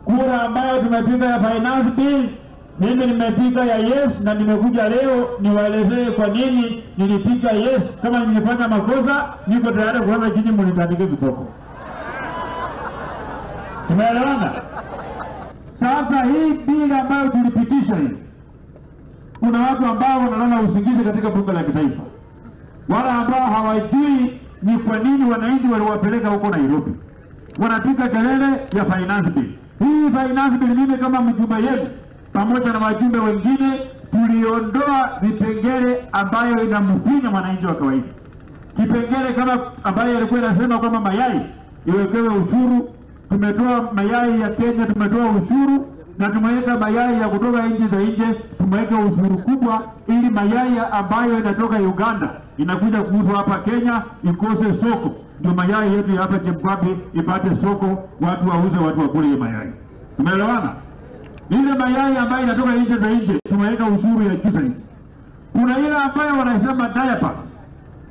Kura ambayo tumepiga ya finance bill, mimi nimepiga ya yes, na nimekuja leo niwaelezee kwa nini nilipiga yes. Kama nilifanya makosa, niko tayari kuanza chini, mnitandike viboko. Tumeelewana? Sasa hii bili ambayo tulipitisha hii, kuna watu ambao wanalala usingizi katika bunge la kitaifa, wala ambao hawajui ni kwa nini wananchi waliwapeleka huko Nairobi, wanapiga kelele ya finance bill. Hii finance bill, mimi kama mjumbe yenu pamoja na wajumbe wengine tuliondoa vipengele ambayo inamfinya mwananchi wa kawaida. Kipengele kama ambayo ilikuwa inasema kwamba mayai iwekewe ushuru, tumetoa mayai ya Kenya, tumetoa ushuru na tumeweka mayai ya kutoka nchi za nje, tumeweka ushuru kubwa, ili mayai ambayo inatoka Uganda inakuja kuuzwa hapa Kenya ikose soko, ndio mayai yetu ya hapa Chemkwambi ipate soko, watu wauze, watu wakule hiyo mayai. Tumeelewana? Ile mayai ambayo inatoka nchi za nje tumeweka ushuru ya juu zaidi. Kuna ile ambayo wanasema diapers.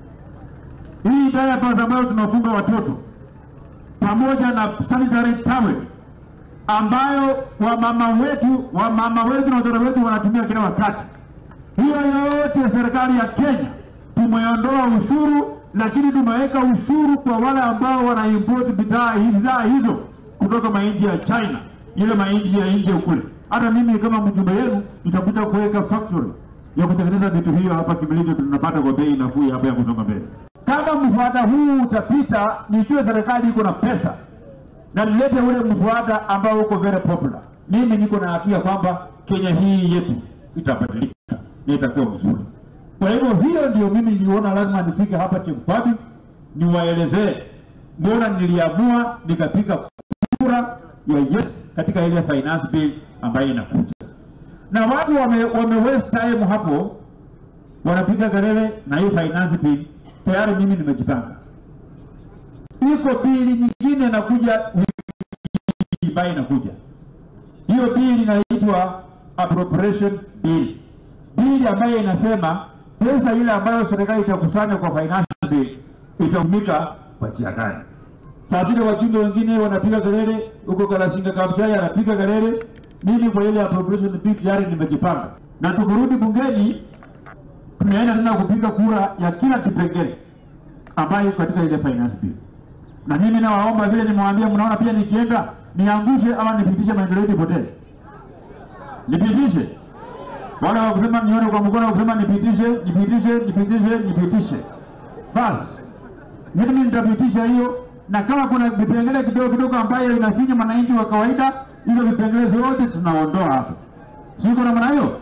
Hii diapers ambayo tunafunga watoto pamoja na sanitary towel ambayo wamama wetu wamama wetu na watoto wetu wanatumia kila wakati. Hiyo yote serikali ya Kenya tumeondoa ushuru, lakini tumeweka ushuru kwa wale ambao wana import bidhaa bidhaa hizo kutoka mainchi ya China, ile mainchi ya nje kule. Hata mimi kama mjumbe wenu nitakuja kuweka factory ya kutengeneza vitu hiyo hapa Kimilili, tunapata kwa bei nafuu hapa ya kusonga mbele. Kama mswada huu utapita, nijue serikali iko na pesa na nilete ule mswada ambao uko very popular. Mimi niko na hakika kwamba Kenya hii yetu itabadilika na itakuwa mzuri. Kwa hivyo hiyo ndio mimi niliona lazima nifike hapa Chemkwambi niwaelezee mbona niliamua nikapiga kura ya yes katika ile finance bill ambayo inakuja, na watu wame, wame waste time hapo wanapiga kelele na hii finance bill. Tayari mimi nimejipanga, iko bili nyingine inakuja wiki ambayo inakuja. Hiyo bili inaitwa appropriation bill, bili ambayo inasema pesa ile ambayo serikali itakusanya kwa finance bill itatumika kwa njia gani? Saa zile wajumbe wengine wanapiga kelele huko Kalasinga Kabuchai anapiga kelele, mimi kwa ile appropriation bill tayari nimejipanga, na tukirudi bungeni tunaenda tena kupiga kura ya kila kipengele ambayo iko katika ile finance bill. Na mimi nawaomba vile nimewaambia, mnaona pia nikienda niangushe ama nipitishe maendeleo yetu ipotee, nipitishe wala wakusema nione kwa mkono, wakusema nipitishe, nipitishe, nipitishe, nipitishe, basi mimi nitapitisha hiyo, na kama kuna vipengele kidogo kidogo ambayo inafinya mwananchi wa kawaida, hizo vipengele zote tunaondoa hapo, siko namna hiyo.